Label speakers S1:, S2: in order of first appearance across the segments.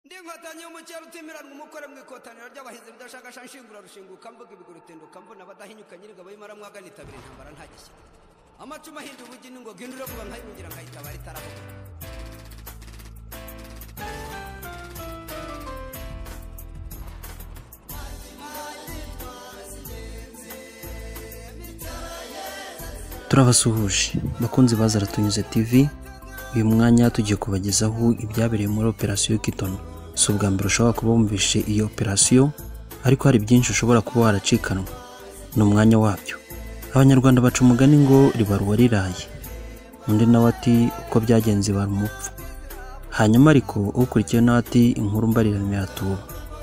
S1: ndi inkotanyi y'umukera utimirana umukore mu ikotaniro ry'abahizi ridashakasha nshingura rushinguka mvuga ibigurutinduka mbona abadahinyuka nyir'ingabo y'imara itabira intambara ntagishyira amacumu ahinda ubugi n'ingo hindura vuba nkayibungira nkayitabara itarabuka
S2: turabasuhuje bakunzi baza aratunyuze tv uyu mwanya tugiye kubagezaho ibyabereye muri operasiyo y'ikitono si ubwa mbere ushobora kuba wumvishe iyo operasiyo ariko hari byinshi ushobora kuba waracikanwa ni umwanya wabyo abanyarwanda baca umugani ngo ribarwa riraye undi nawe ati uko byagenze ibara umupfu hanyuma ariko ukurikiyeho nawe ati inkuru mbarirano iratuba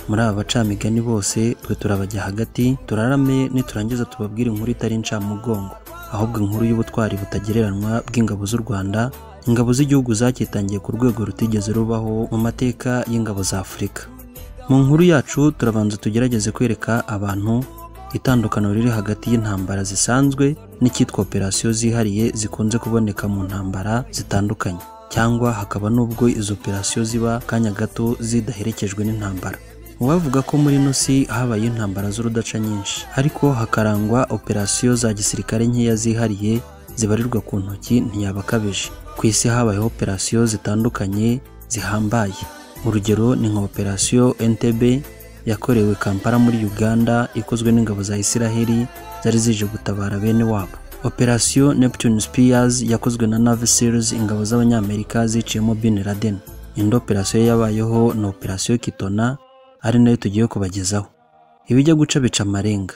S2: muri aba bacamigani bose twe turabajya hagati turarame niturangiza tubabwire inkuru itari incamugongo ahubwo inkuru y'ubutwari butagereranywa bw'ingabo z'u rwanda ingabo z'igihugu zacyitangiye ku rwego rutigeze rubaho mu mateka y'ingabo za afurika mu nkuru yacu turabanza tugerageze kwereka abantu itandukaniro riri hagati y'intambara zisanzwe n'icyitwa operasiyo zihariye zikunze kuboneka mu ntambara zitandukanye cyangwa hakaba n'ubwo izo operasiyo ziba kanya gato zidaherekejwe n'intambara uwavuga ko muri ino si habaye intambara z'urudaca nyinshi ariko hakarangwa operasiyo za gisirikare nkeya zihariye zibarirwa ku ntoki ntiyaba akabije ku isi habayeho operasiyo zitandukanye zihambaye urugero ni nka operasiyo ntb yakorewe kampala muri uganda ikozwe n'ingabo za isiraheli zari zije gutabara bene wabo operasiyo neptune spears yakozwe na navy seals ingabo z'abanyamerika ziciyemo bin laden indi operasiyo yabayeho na operasiyo kitona ari nayo tugiye kubagezaho ibijya guca bica amarenga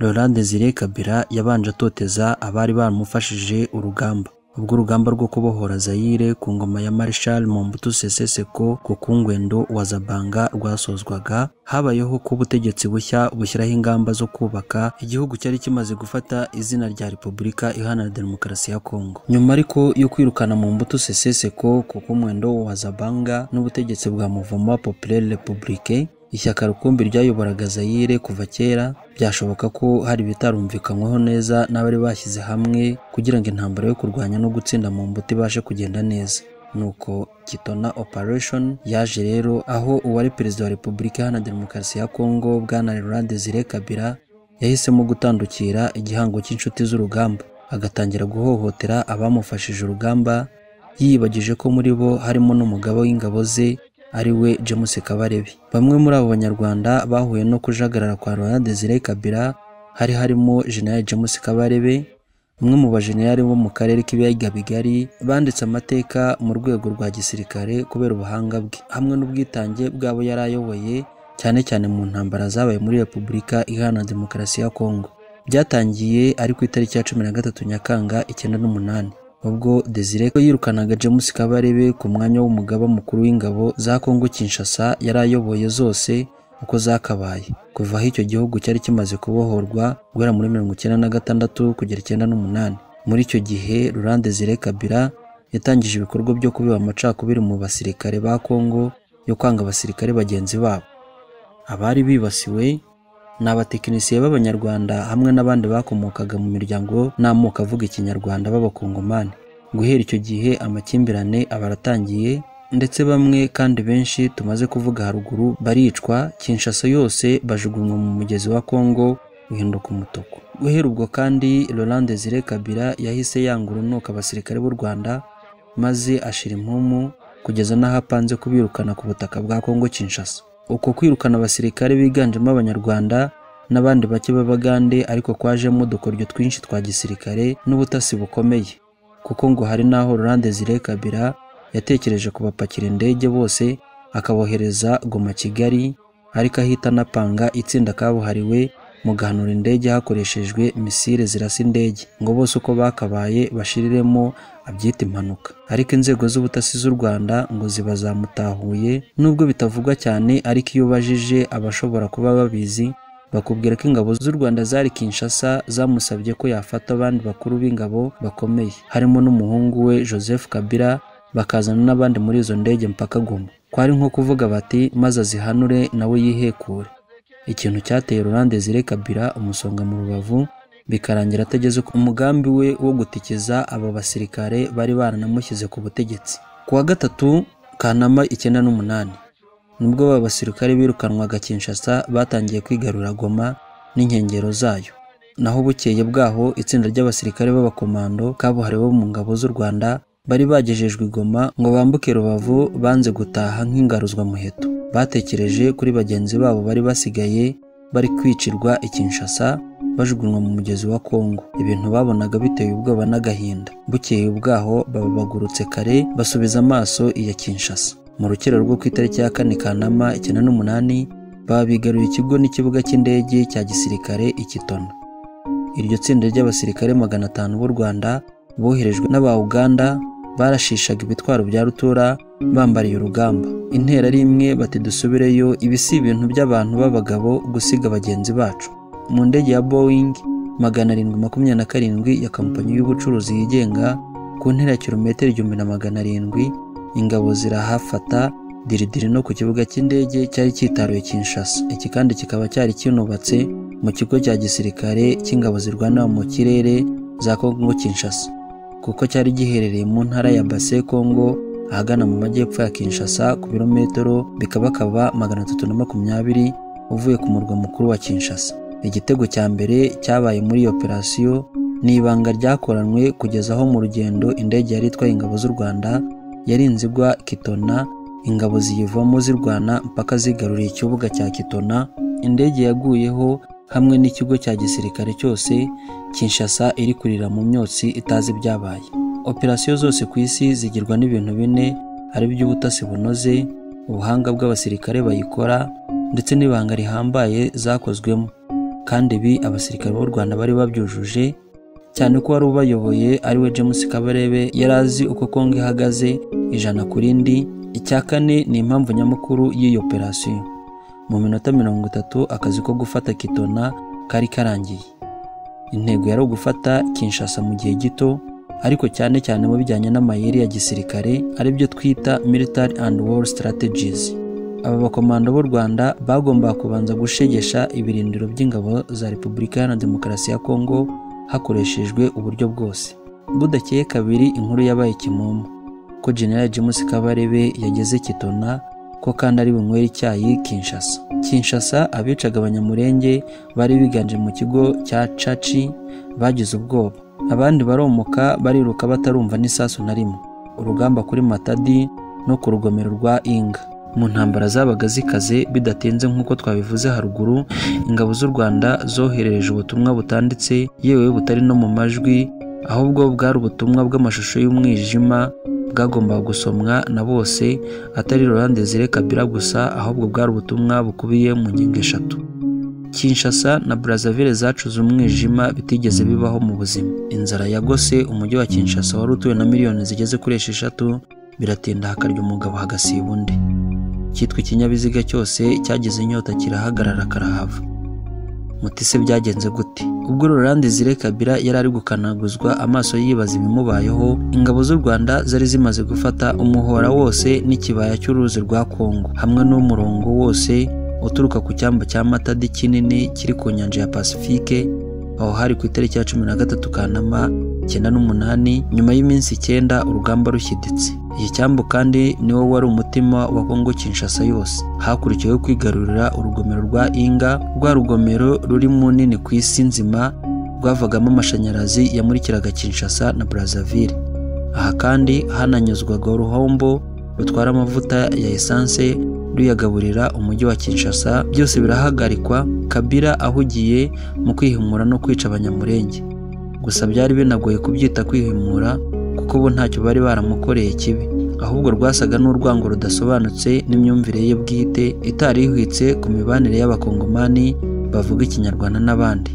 S2: Laurent Desire Kabila yabanje atoteza abari baramufashije urugamba ubwo urugamba rwo kubohora Zaire ku ngoma ya Marshal Mobutu Sese Seko ku kungwendo wa Zabanga rwasozwaga habayeho ko ubutegetsi bushya bushyiraho ingamba zo kubaka igihugu cyari kimaze gufata izina rya Repubulika Iharanira Demokarasi ya Kongo nyuma ariko yo kwirukana Mobutu Sese Seko ku kungwendo wa Zabanga n'ubutegetsi bwa Mouvement Populaire Républicain ishyaka rukumbi ryayoboraga Zaire kuva kera byashoboka ko hari ibitarumvikanyweho neza n'abari bashyize hamwe kugira ngo intambara yo kurwanya no gutsinda mu mbuto ibashe kugenda neza nuko kitona operation yaje rero aho uwari perezida wa repubulika iharanira demokarasi ya kongo bwana Laurent Desire Kabila yahisemo gutandukira igihango cy'inshuti z'urugamba agatangira guhohotera abamufashije urugamba yiyibagije ko muri bo harimo n'umugabo w'ingabo ze ari we James Kabarebe bamwe muri abo banyarwanda bahuye no kujagarara kwa Laurent Desire Kabila hari harimo General James Kabarebe umwe mu bajenerali bo mu karere k'ibiyaga bigari banditse amateka mu rwego rwa gisirikare kubera ubuhanga bwe hamwe n'ubwitange bw'abo yari ayoboye cyane cyane mu ntambara zabaye muri Repubulika Iharanira Demokarasi ya Kongo byatangiye ari ku itariki ya cumi na gatatu Nyakanga icyenda n'umunani ubwo Desire ko yirukanaga James Kabarebe ku mwanya w'umugaba mukuru w'ingabo za Kongo Kinshasa yari ayoboye zose uko zakabaye kuva aho icyo gihugu cyari kimaze kubohorwa guhera muri mirongo icyenda na gatandatu kugera icyenda n'umunani muri icyo gihe Laurent Desire Kabila yatangije ibikorwa byo kubiba amacakubiri mu basirikare ba Kongo yo kwanga abasirikare bagenzi babo abari bibasiwe ni abatekinisiye b'abanyarwanda hamwe n'abandi bakomokaga mu miryango n'amoko avuga ikinyarwanda b'abakongomani guhera icyo gihe amakimbirane aba aratangiye ndetse bamwe kandi benshi tumaze kuvuga haruguru baricwa kinshasa yose bajugunywa mu mugezi wa kongo uhinduka umutuku guhera ubwo kandi Laurent Desire Kabila yahise yanga urunuka abasirikare b'u Rwanda maze ashira impumu kugeza n'aho apanze kubirukana ku butaka bwa Kongo Kinshasa uko kwirukana abasirikare biganjemo abanyarwanda n'abandi bake b'abagande ariko kwajemo udukoryo twinshi twa gisirikare n'ubutasi bukomeye kuko ngo hari n'aho Laurent Desire Kabila yatekereje kubapakira indege bose akabohereza Goma Kigali ariko ahita anapanga itsinda kabuhariwe mu guhanura indege hakoreshejwe misile zirasa indege ngo bose uko bakabaye bashiriremo abyita impanuka ariko inzego z'ubutasi z'u Rwanda ngo ziba zamutahuye nubwo bitavugwa cyane ariko iyo ubajije abashobora kuba babizi bakubwira ko ingabo z'u Rwanda zari Kinshasa zamusabye ko yafata abandi bakuru b'ingabo bakomeye harimo n'umuhungu we Joseph Kabila bakazana n'abandi muri izo ndege mpaka Goma kwari nko kuvuga bati maze azihanure nawe yihekure ikintu cyateye Laurent Desire Kabila umusonga mu rubavu bikarangira atageze ku mugambi we wo gutikiza aba basirikare bari baranamushyize ku butegetsi kuwa gatatu Kanama icyenda n'umunani nibwo aba basirikare birukanwaga Kinshasa batangiye kwigarura Goma n'inkengero zayo naho bukeye bwaho itsinda ry'abasirikare b'abakomando kabuhariwe bo mu ngabo z'u Rwanda bari bagejejwe i Goma ngo bambuke Rubavu banze gutaha nk'ingaruzwa muheto batekereje kuri bagenzi babo bari basigaye bari kwicirwa i Kinshasa bajugunywa mu mugezi wa Kongo ibintu babonaga biteye ubwoba n'agahinda bukeye bwaho baba bagurutse kare basubiza amaso iya Kinshasa mu rukero rwo ku itariki ya kane Kanama icyenda n'umunani baba bigaruye ikigo n'ikibuga cy'indege cya gisirikare i Kitona iryo tsinda ry'abasirikare magana atanu b'u Rwanda boherejwe n'aba Uganda barashishaga ibitwaro bya rutura bambariye urugamba intera ari imwe bati dusubireyo ibi si ibintu by'abantu b'abagabo gusiga bagenzi bacu mu ndege ya Boeing magana arindwi makumyabiri na karindwi ya kompanyi y'ubucuruzi yigenga ku ntera ya kilometero igihumbi na magana arindwi ingabo zirahafata diridiri no ku kibuga cy'indege cyari cyitaruye Kinshasa iki kandi kikaba cyari kinubatse mu kigo cya gisirikare cy'ingabo zirwanira mu kirere za Kongo Kinshasa kuko cyari giherereye mu ntara ya Basse Kongo ahagana mu majyepfo ya Kinshasa ku birometero bikabakaba magana atatu na makumyabiri uvuye ku murwa mukuru wa Kinshasa igitego cya mbere cyabaye muri iyo operasiyo ni ibanga ryakoranwe kugeza aho mu rugendo indege yari itwaye ingabo z'u Rwanda yarinze igwa Kitona ingabo ziyivamo zirwana mpaka zigaruriye ikibuga cya Kitona indege yaguyeho hamwe n'ikigo cya gisirikare cyose Kinshasa iri kurira mu myotsi itazi ibyabaye operasiyo zose ku isi zigirwa n'ibintu bine ari by'ubutasi bunoze ubuhanga bw'abasirikare bayikora ndetse n'ibanga rihambaye zakozwemo kandi ibi abasirikare b'u Rwanda bari babyujuje cyane ko wari ubayoboye ariwe James Kabarebe yari azi uko Kongo ihagaze ijana ku rindi icya kane ni impamvu nyamukuru y'iyo operasiyo mu minota mirongo itatu akazi ko gufata Kitona kari karangiye intego yari ugufata Kinshasa mu gihe gito ariko cyane cyane mu bijyanye n'amayeri ya gisirikare aribyo twita military and war strategies aba bakomando b'u Rwanda bagombaga kubanza gushegesha ibirindiro by'ingabo za Repubulika Iharanira Demokarasi ya Kongo hakoreshejwe uburyo bwose budakeye kabiri inkuru yabaye kimomo ko General James Kabarebe yageze Kitona ko kandi ari bunywere icyayi Kinshasa Kinshasa abicaga abanyamurenge bari biganje mu kigo cya Caci bagize ubwoba abandi baromoka bariruka batarumva n'isasu na rimwe urugamba kuri Matadi no ku rugomero rwa Inga mu ntambara zabaga zikaze bidatinze nk'uko twabivuze haruguru ingabo z'u Rwanda zoherereje ubutumwa butanditse yewe butari no mu majwi ahubwo bwari ubutumwa bw'amashusho y'umwijima bwagombaga gusomwa na bose atari Laurent Desire Kabila gusa ahubwo bwari ubutumwa bukubiye mu ngingo eshatu Kinshasa na Brazzaville zacuze umwijima bitigeze bibaho mu buzima inzara yagose umujyi wa Kinshasa wari utuwe na miliyoni zigeze kuri esheshatu biratinda hakarya umugabo hagasiba undi cyitwa ikinyabiziga cyose cyagize inyota kirahagarara karahava muti se byagenze gute ubwo Laurent Desire Kabila yari ari gukanaguzwa amaso yibaza ibimubayeho ingabo z'u Rwanda zari zimaze gufata umuhora wose n'ikibaya cy'uruzi rwa Kongo hamwe n'umurongo wose uturuka ku cyambu cya Matadi kinini kiri ku nyanja ya Pacifique aho hari ku itariki ya cumi na gatatu Kanama icyenda n'umunani nyuma y'iminsi icyenda urugamba rushyiditse iki cyambu kandi niwo wari umutima wa Kongo Kinshasa yose hakurikiyeho kwigarurira urugomero rwa Inga rwa rugomero ruri mu nini ku isi nzima rwavagamo amashanyarazi yamurikiraga Kinshasa na Brazzaville aha kandi hananyuzwaga uruhombo rutwara amavuta ya esanse ruyagaburira umujyi wa Kinshasa byose birahagarikwa Kabila ahugiye mu kwihimura no kwica abanyamurenge gusa byari binagoye kubyita kwihimura kuko bo ntacyo bari baramukoreye kibi ahubwo rwasaga n'urwango rudasobanutse n'imyumvire ye bwite itari ihwitse ku mibanire y'abakongomani bavuga ikinyarwanda n'abandi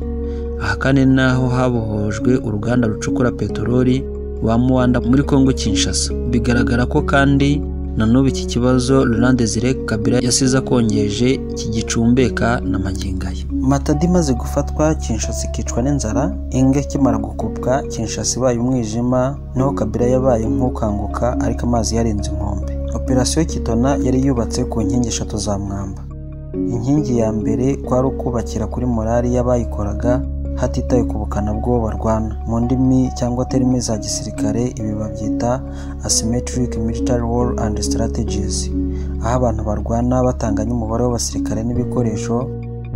S2: aha kandi naho habohojwe uruganda rucukura peteroli wa muwanda muri kongo kinshasa bigaragara ko kandi na n'ubu iki kibazo Laurent Desire Kabila yasize akongeje kigicumbeka na maginga ye Matadi imaze gufatwa Kinshasa ikicwa n'inzara inga ikimara gukupwa Kinshasa ibaye umwijima naho Kabila yabaye nk'ukanguka ariko amazi yarenze inkombe operasiyo Kitona yari yubatse ku nkingi eshatu za mwamba inkingi ya mbere kwari ukubakira kuri morali y'abayikoraga hatitaye ku bukana bw'uwo barwana mu ndimi cyangwa terime za gisirikare ibi babyita asymmetric military war and strategies aho abantu barwana batanganya umubare w'abasirikare n'ibikoresho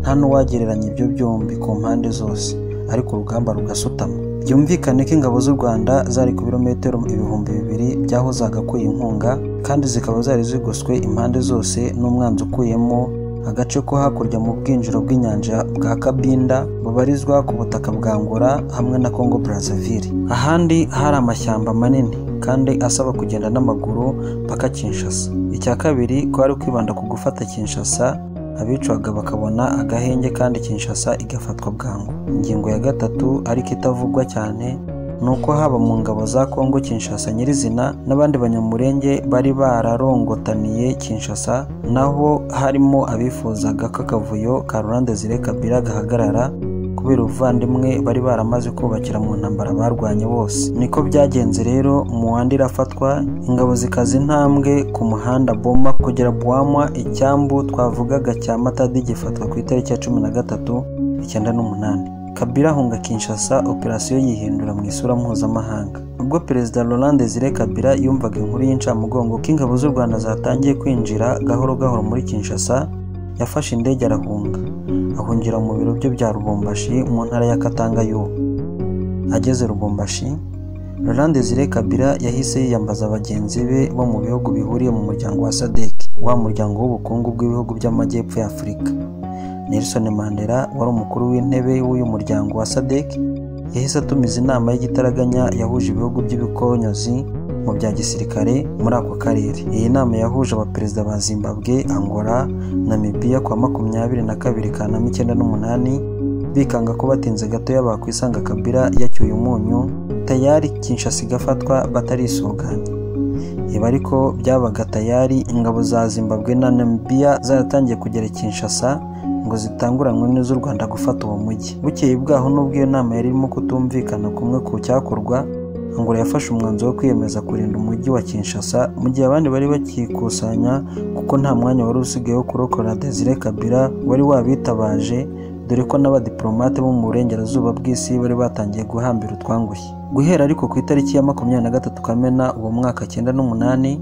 S2: nta n'uwagereranya ibyo byombi ku mpande zose ariko urugamba rugasutama byumvikane ko ingabo z'u rwanda zari ku birometero ibihumbi bibiri by'aho zagakuye inkunga kandi zikaba zari zigoswe impande zose n'umwanzi ukuyemo agace ko hakurya mu bwinjiro bw'inyanja bwa kabinda bubarizwa ku butaka bwa ngora hamwe na congo brazzaville ahandi hari amashyamba manini kandi asaba kugenda n'amaguru mpaka kinshasa icya kabiri kwari kwibanda ku gufata kinshasa abicwaga bakabona agahenge kandi kinshasa igafatwa bwangu ingingo ya gatatu ariko itavugwa cyane ni uko haba mu ngabo za kongo kinshasa nyirizina n'abandi banyamurenge bari bararongotaniye kinshasa naho harimo abifuzaga ko akavuyo ka rurande zire kabira gahagarara kubera ubuvandimwe bari baramaze kubakira mu ntambara barwanye bose niko byagenze rero muwanda irafatwa ingabo zikaza intambwe ku muhanda boma kugera buwama icyambu twavugaga cya matadi gifatwa ku itariki ya cumi na gatatu icyenda n'umunani kabila ahunga kinshasa operasiyo yihindura mu isura mpuzamahanga ubwo perezida Laurent Desire Kabila yumvaga inkuru y'incamugongo ko ingabo z'u rwanda zatangiye kwinjira gahoro gahoro muri kinshasa yafashe indege arahunga ahungira mu biro bye bya rubombashi mu ntara ya katanga y'ubu ageze rubombashi Laurent Desire Kabila yahise yiyambaza bagenzi be bo mu bihugu bihuriye mu muryango wa sadec wa muryango w'ubukungu bw'ibihugu by'amajyepfo ya afurika nelson mandela wari umukuru w'intebe w'uyu muryango wa sadec yahise atumiza inama y'igitaraganya yahuje ibihugu by'ibikonyozi mu bya gisirikare muri ako karere iyi nama yahuje abaperezida ba zimbabwe angola namibiya kwa makumyabiri na kabiri kanama icyenda n'umunani bikanga ko batinze gatoya bakwisanga kabira yacyuye umunyu tayari kinshasa igafatwa batarisuganya ibi ariko byabaga tayari ingabo za zimbabwe na namibiya zaratangiye kugera i kinshasa ngo zitanguranwe n'iz'u rwanda gufata uwo mujyi bukeye bwaho n'ubwo iyo nama yari irimo kutumvikana kumwe ku cyakorwa angola yafashe umwanzuro wo kwiyemeza kurinda umujyi wa kinshasa mu gihe abandi bari bakikusanya kuko nta mwanya wari usigaye wo kurokora desire kabila wari wabitabaje dore ko n'abadiplomate bo mu burengerazuba bw'isi bari batangiye guhambira utwangushye guhera ariko ku itariki ya makumyabiri na gatatu kamena uwo mwaka cyenda n'umunani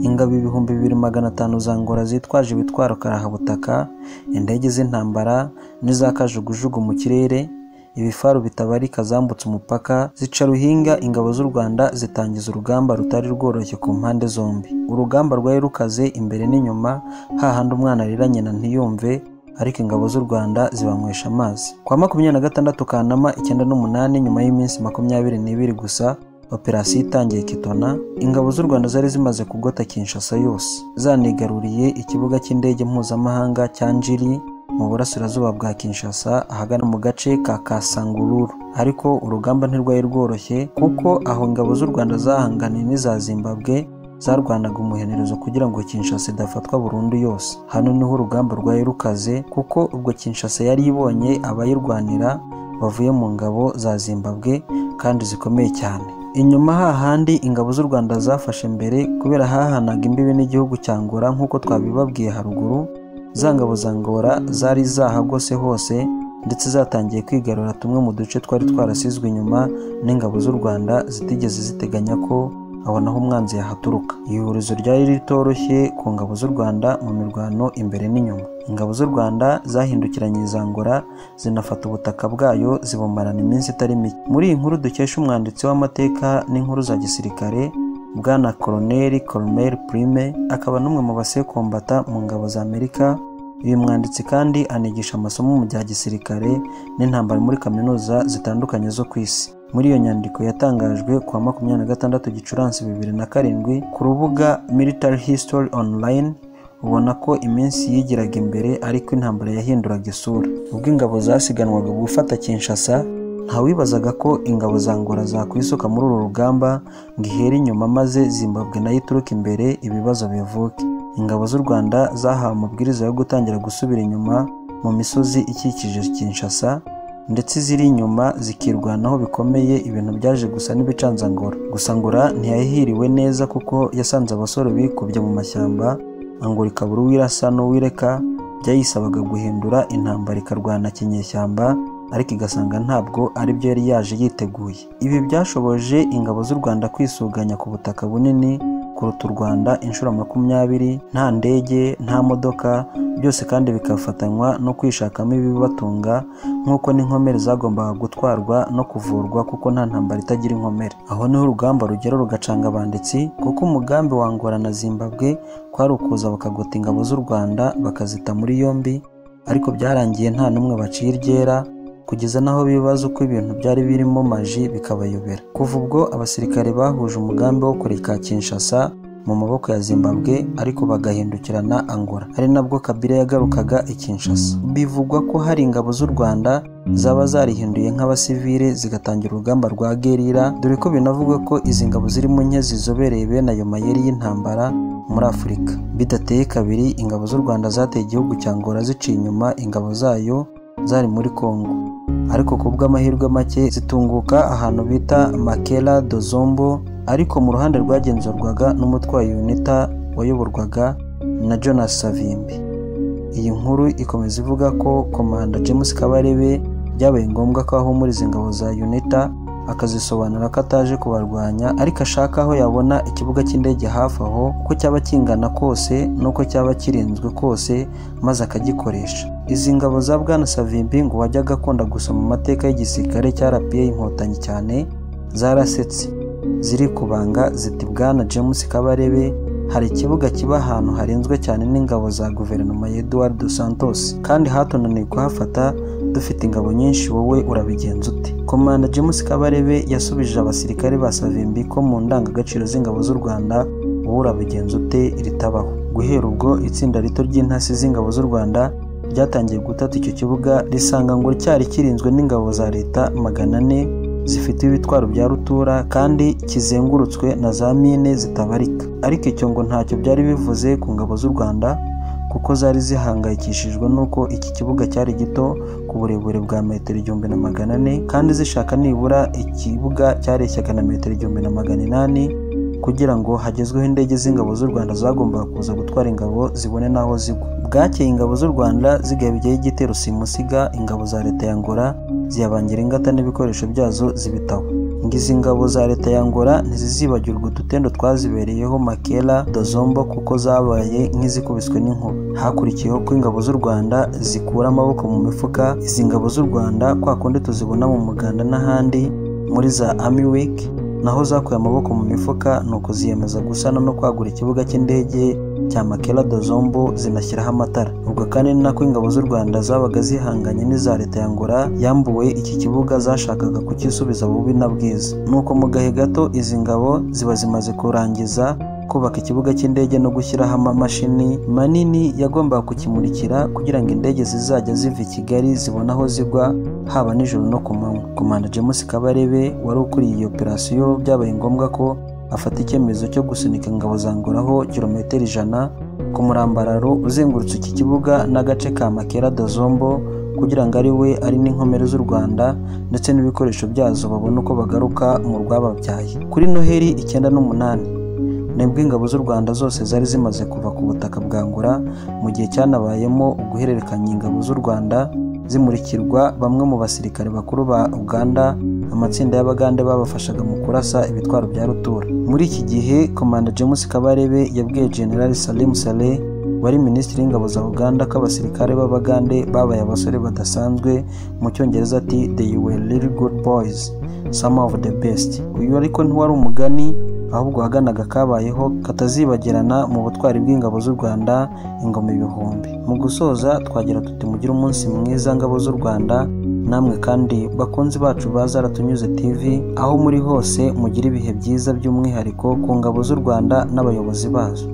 S2: ingabo ibihumbi bibiri magana atanu za ngora zitwaje ibitwaro karahabutaka indege z'intambara n'iza kajugujugu mu kirere ibifaru bitabarika zambutse umupaka zica ruhinga ingabo z'u rwanda zitangiza urugamba rutari rworoshye ku mpande zombi urugamba rwari rukaze imbere n'inyuma hahandi umwana arira nyina ntiyumve ariko ingabo z'u rwanda zibanywesha amazi kwa makumyabiri na gatandatu kanama icyenda n'umunani nyuma y'iminsi makumyabiri n'ibiri gusa operasiyo itangiye kitona ingabo z'u rwanda zari zimaze kugota kinshasa yose zanigaruriye ikibuga cy'indege mpuzamahanga cya njiri mu burasirazuba bwa kinshasa ahagana mu gace ka kasangururu ariko urugamba ntirwari rworoshye kuko aho ingabo z'u rwanda zahanganiye n'iza zimbabwe zarwanaga umuhenerezo kugira ngo kinshasa idafatwa burundu yose hano niho urugamba rwari rukaze kuko ubwo kinshasa yari ibonye abayirwanira bavuye mu ngabo za zimbabwe kandi zikomeye cyane inyuma hahandi ingabo z'u rwanda zafashe mbere kubera hahanaga imbibi n'igihugu cya ngora nk'uko twabibabwiye haruguru za ngabo za ngora zari zahagose hose ndetse zatangiye kwigarura tumwe mu duce twari twarasizwe inyuma n'ingabo z'u rwanda zitigeze ziteganya ko aho naho umwanzi yahaturuka ihurizo ryari ritoroshye ku ngabo z'u rwanda mu mirwano imbere n'inyuma ingabo z'u rwanda zahindukiranye izangora zinafata ubutaka bwayo zibumarana iminsi itari mike muri iyi nkuru dukesha umwanditsi w'amateka n'inkuru za gisirikare bwana koroneri koromeri purime akaba n'umwe mu basekombata mu ngabo za amerika uyu mwanditsi kandi anigisha amasomo mu bya gisirikare n'intambara muri kaminuza zitandukanye zo ku isi muri iyo nyandiko yatangajwe kuwa makumyabiri na gatandatu gicurasi bibiri na karindwi ku rubuga military history online ubona ko iminsi yigiraga imbere ariko intambara yahinduraga isura ubwo ingabo zasiganwaga gufata kinshasa ntawibazaga ko ingabo za ngora zakwisuka muri uru rugamba ngo ihere inyuma maze zimbabwe nayo ituruka imbere ibibazo bivuke ingabo z'u rwanda zahawe amabwiriza yo gutangira gusubira inyuma mu misozi ikikije kinshasa ndetse ziri inyuma zikirwanaho bikomeye ibintu byaje gusa n'ibicanzangora gusa ngora ntiyahiriwe neza kuko yasanze abasore bikubye mu mashyamba angora ikabura uwirasa n'uwireka byayisabaga guhindura intambara ikarwana kinyeshyamba ariko igasanga ntabwo aribyo yari yaje yiteguye ibi byashoboje ingabo z'u rwanda kwisuganya ku butaka bunini kuruta u Rwanda inshuro makumyabiri nta ndege nta modoka byose kandi bikafatanywa no kwishakamo ibibatunga nk'uko n'inkomere zagombaga gutwarwa no kuvurwa kuko nta ntambara itagira inkomere aho niho urugamba rugera rugacanga abanditsi kuko umugambi wa Angola na Zimbabwe kwari ukuza bakagota ingabo z'u Rwanda bakazita muri yombi ariko byarangiye nta n'umwe baciye iryera kugeza n'aho bibaza uko ibintu byari birimo maji bikabayobera kuva ubwo abasirikare bahuje umugambi wo kureka Kinshasa mu maboko ya Zimbabwe ariko bagahindukirana Angola ari nabwo Kabila yagarukaga i Kinshasa bivugwa ko hari ingabo z'u Rwanda zaba zarihinduye nk'abasivile zigatangira urugamba rwa gerira dore ko binavugwa ko izi ngabo zirimo nke zizobereye bene ayo mayeri y'intambara muri Afurika bidateye kabiri ingabo z'u Rwanda zateye igihugu cya Angola ziciye inyuma ingabo zayo zari muri Kongo ariko ku bw'amahirwe make zitunguka ahantu bita Makela do Zombo ariko mu ruhande rwagenzurwaga n'umutwaye UNITA wayoborwaga na Jonas Savimbi iyi nkuru ikomeza ivuga ko komanda James Kabarebe byabaye ngombwa ko ahumuriza ingabo za UNITA akazisobanura ko ataje kubarwanya ariko ashaka aho yabona ikibuga cy'indege hafi aho uko cyaba kingana kose n'uko cyaba kirinzwe kose maze akagikoresha izi ngabo za bwana savimbi ngo wajyaga akunda gusoma amateka y'igisirikare cya rapiye inkotanyi cyane zarasetse ziri kubanga ziti bwana james kabarebe hari ikibuga kiba ahantu harinzwe cyane n'ingabo za guverinoma ya Eduardo Santos kandi hatunaniye kuhafata dufite ingabo nyinshi wowe urabigenza ute komanda James Kabarebe yasubije abasirikare ba Savimbi ko mu ndangagaciro z'ingabo z'u Rwanda wowe urabigenza ute ritabaho guhera ubwo itsinda rito ry'intasi z'ingabo z'u Rwanda ryatangiye gutata icyo kibuga risanga ngo cyari kirinzwe n'ingabo za leta magana ane zifite ibitwaro bya rutura kandi kizengurutswe na za mine zitabarika ariko icyo ngo ntacyo byari bivuze ku ngabo z'u Rwanda kuko zari zihangayikishijwe n'uko iki kibuga cyari gito ku burebure bwa metero igihumbi na magana ane kandi zishaka nibura ikibuga cyareshyaga na metero igihumbi na magana inani kugira ngo hagezweho indege z'ingabo z'u Rwanda zagombaga kuza gutwara ingabo zibone n'aho zigwa bwakeye ingabo z'u Rwanda zigabijyaho igitero simusiga ingabo za leta ya Angola ziyabangira ingata n'ibikoresho byazo zibitaho ngo izi ngabo za leta ya Angola ntizizibagirwa udutendo twazibereyeho Makela Dozombo kuko zabaye nk'izikubiswe n'inkuba hakurikiyeho ko ingabo z'u Rwanda zikura amaboko mu mifuka izi ngabo z'u Rwanda kwa kundi tuzibona mu muganda n'ahandi muri za Army Week naho zakuye amaboko mu mifuka nuko ziyemeza gusana no kwagura ikibuga cy'indege cya Makela Dozombo zinashyiraho amatara ubwo kandi ni nako ingabo z'u Rwanda zabaga zihanganye n'iza leta ya Angola yambuwe iki kibuga zashakaga kukisubiza bubi na bwiza nuko mu gahe gato izi ngabo ziba zimaze kurangiza kubaka ikibuga cy'indege no gushyiraho amamashini manini yagombaga kukimurikira kugira ngo indege zizajya ziva i Kigali zibone aho zigwa haba nijoro no ku manywa komanda James Kabarebe wari ukuriye iyo operasiyo byabaye ngombwa ko afata icyemezo cyo gusunika ingabo za Angola aho kilometero ijana ku murambararo uzengurutse iki kibuga n'agace ka Makera Dozombo kugira ngo ari we ari n'inkomere z'u Rwanda ndetse n'ibikoresho byazo babone uko bagaruka mu rwababyaye kuri Noheri icyenda n'umunani nibwo ingabo z'u Rwanda zose zari zimaze kuva ku butaka bwa Angola mu gihe cyanabayemo uguhererekanya ingabo z'u Rwanda zimurikirwa bamwe mu basirikare bakuru ba Uganda amatsinda y'abagande babafashaga mu kurasa ibitwaro bya rutura muri iki gihe komanda James Kabarebe yabwiye General Salim Saleh wari minisitiri w'ingabo za Uganda ko abasirikare b'abagande babaye abasore badasanzwe mu cyongereza ati they were really good boys some of the best uyu ariko ntiwari umugani ahubwo ahaganaga kabayeho katazibagirana mu butwari bw'ingabo z'u Rwanda ingoma ibihumbi mu gusoza twagira tuti mugire umunsi mwiza ngabo z'u Rwanda namwe kandi bakunzi bacu ba Zaratunyuze TV aho muri hose mugire ibihe byiza by'umwihariko ku ngabo z'u Rwanda n'abayobozi bazo